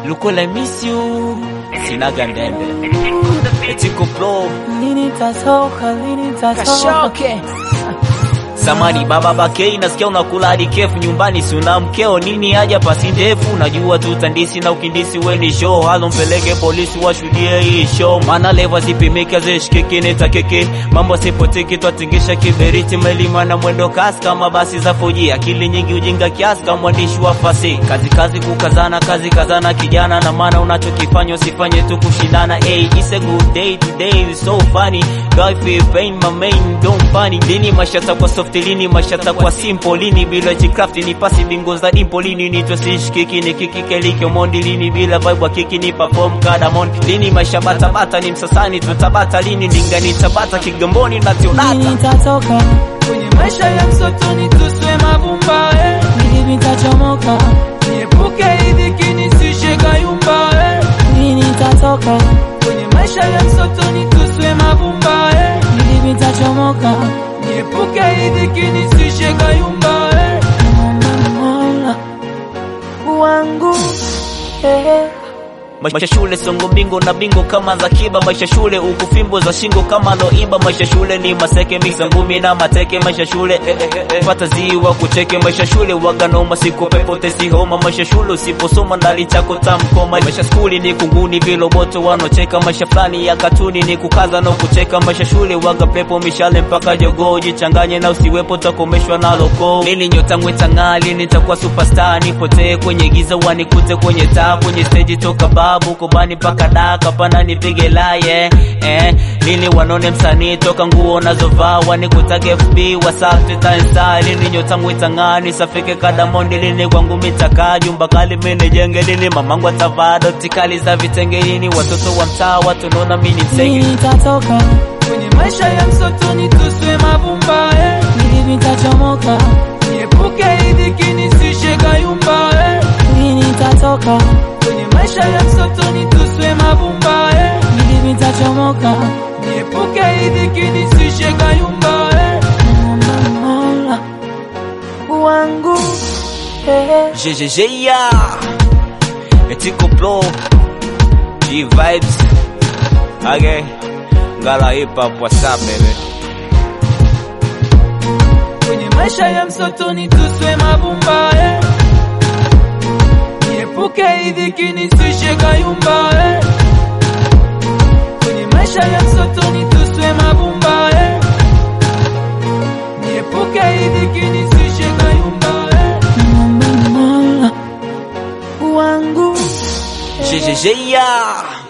Lukola miss you sinaga ndembe etiko pro Lini tatoka, lini tatoka kashoke Samani baba bakei, nasikia unakula hadi kefu nyumbani, si una mkeo nini? Haja pasi ndefu, najua tu tandisi na ukindisi, we ni show halo, mpeleke polisi washuhudie hii show, maana leva zipimike zishikiki nitakeke, mambo sipoteki, twatingisha kiberiti, melima na mwendo kasi kama basi za foji, akili nyingi ujinga kiasi kama mwandishi wa fasi, kazi kazi kukazana, kazi kazana kijana, na maana unachokifanya usifanye tu kushindana. Hey, it's a good day today, it's so funny, guy feel pain, my main don't funny, lini mashata kwa soft lini mashata kwa simple lini bila jicraft ni pasi bingo za dimpo lini nitwa sishikiki ni kiki kelikyo mondi lini bila vibe wa kiki ni perform kadamon lini maisha bata bata ni msasani tutabata lini ndingani tabata kigamboni na Lini tionata tatoka, kwenye maisha ya msotoni tuswe mavumba eh. lini tachomoka niepuke idhiki nisishe kayumba eh. Lini tatoka, kwenye maisha ya msotoni tuswe mavumba eh. lini tachomoka niepuke idhiki nisishe kayumba eh. Mola wangu eh. maisha shule songo mbingo na bingo kama za kiba maisha shule ukufimbo za shingo kama loiba maisha shule ni maseke misa ngumi na mateke maisha shule eh, eh, eh, eh. pata ziwa kucheke maisha shule waganoma siku pepo tesi homa maisha shule usiposoma ndali chako tamkoma maisha skuli ni kunguni viloboto wanocheka maisha fulani ya katuni ni kukaza na kucheka maisha shule waga pepo mishale mpaka jogoo jichanganye na usiwepo takomeshwa na loko lini nyota ngwetang'aa lini takuwa superstar nipotee kwenye giza wanikute kwenye taa kwenye stage toka babu kobani mpaka daa kapana nipige laye eh, lini wanone msanii toka nguo nazovaa wanikutage FB WhatsApp Twitter Insta lini nyota ngwetang'aa nisafike kadamondi lini kwangu mitaka jumba kali mini jenge lini mamangu atavaa doti kali za vitenge lini watoto wa mtaa watunona mini msenge Lini tatoka, kwenye maisha ya msotoni tuswe mavumba eh. lini tachomoka niepuke idhiki nisishe kayumba eh. Lini tatoka, kwenye maisha ya msotoni tuswe mavumba eh. lini tachomoka niepuke idhiki nisishe kayumba eh. Mola wangu eh. JJJ ya Etiko Pro G Vibes Okay Ngala hip hop what's up baby kwenye maisha ya msotoni tuswe mavumba eh. niepuke idhiki nisishe kayumba eh. kwenye maisha ya msotoni tuswe mavumba eh. niepuke idhiki nisishe kayumba eh. Mola wangu JJJ ya